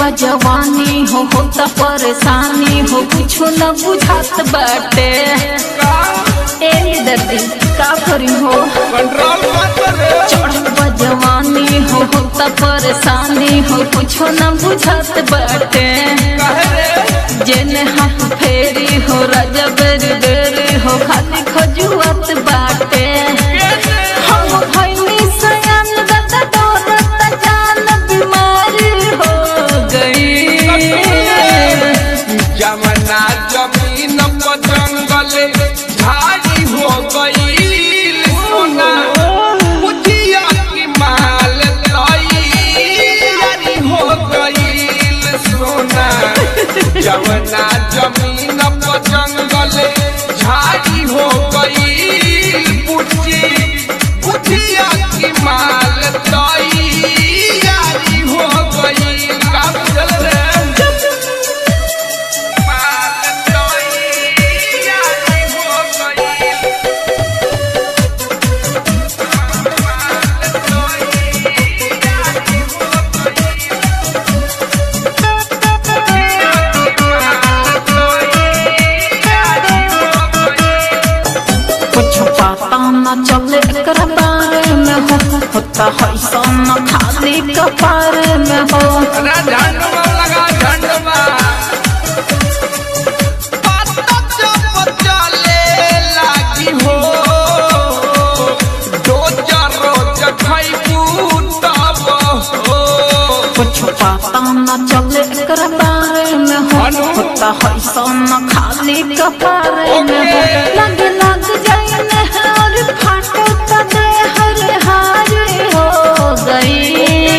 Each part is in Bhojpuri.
बा जवानी हो होता परेशानी हो कुछ न बुझात बाटे ए दर्दी का करी हो कंट्रोल मत रे चढ़ल बा जवानी हो होता परेशानी हो कुछ न बुझात बाटे कहे रे जेने हाथ फेरी हो राजा बेरी बेरी हो खाली खजुआत बाटे कैसे हम भइली सयान दादा दौलत जान बीमारी हो गई जमना जमीन पर जंगल झाड़ी हो गईल सोना बुझिया की माल तैयारी हो गईल सोना जमना जमीन पर जंगल झाड़ी हो गईल बुझी बुझिया की माल तैयारी हो गईल का बुझल रे कुछ पता न चले एकरा बारे में हो होता है सन खाली कपारे में हो कुछ पता न चले एकरा बारे में हो अनु। होता है सन खाली कपारे में हो लग लग जाए नहर फाटो त दे हर हार हो गई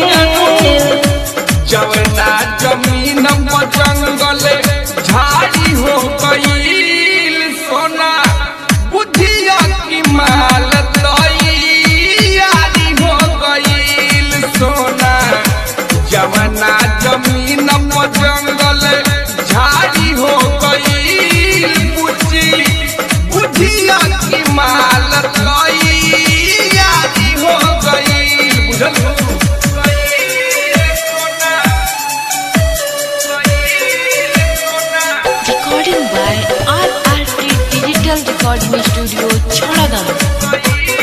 जवना जमीन पर जंगल झाड़ी हो गईल सोना बुझिया की माल तैयारी हो गईल सोना जवना जमीन पर जंगल झाड़ी हो गईल बुझी बुझिया की माल तैयारी हो गईल बुझल सोना Recording by RRT Digital Recording Studio, Chhadagaon.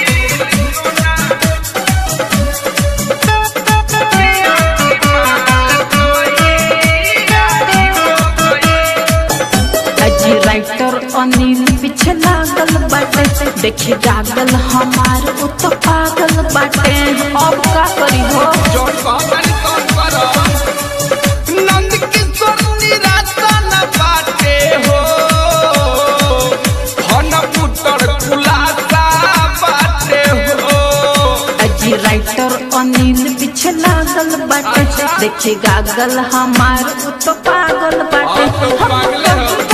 अजी राइटर अनिल पीछे लागल बाटे देखी गागल हमार उ तो पागल बाटे अब का करी हो जोन कहतनी तोन कर नंद किशोर निराशा न बाटे हो हन पुत्र खुलासा बाटे हो अजी राइटर अनिल पीछे लागल बाटे अच्छा। देखी गागल हमार उ तो पागल बाटे अब तो हम पागल हो।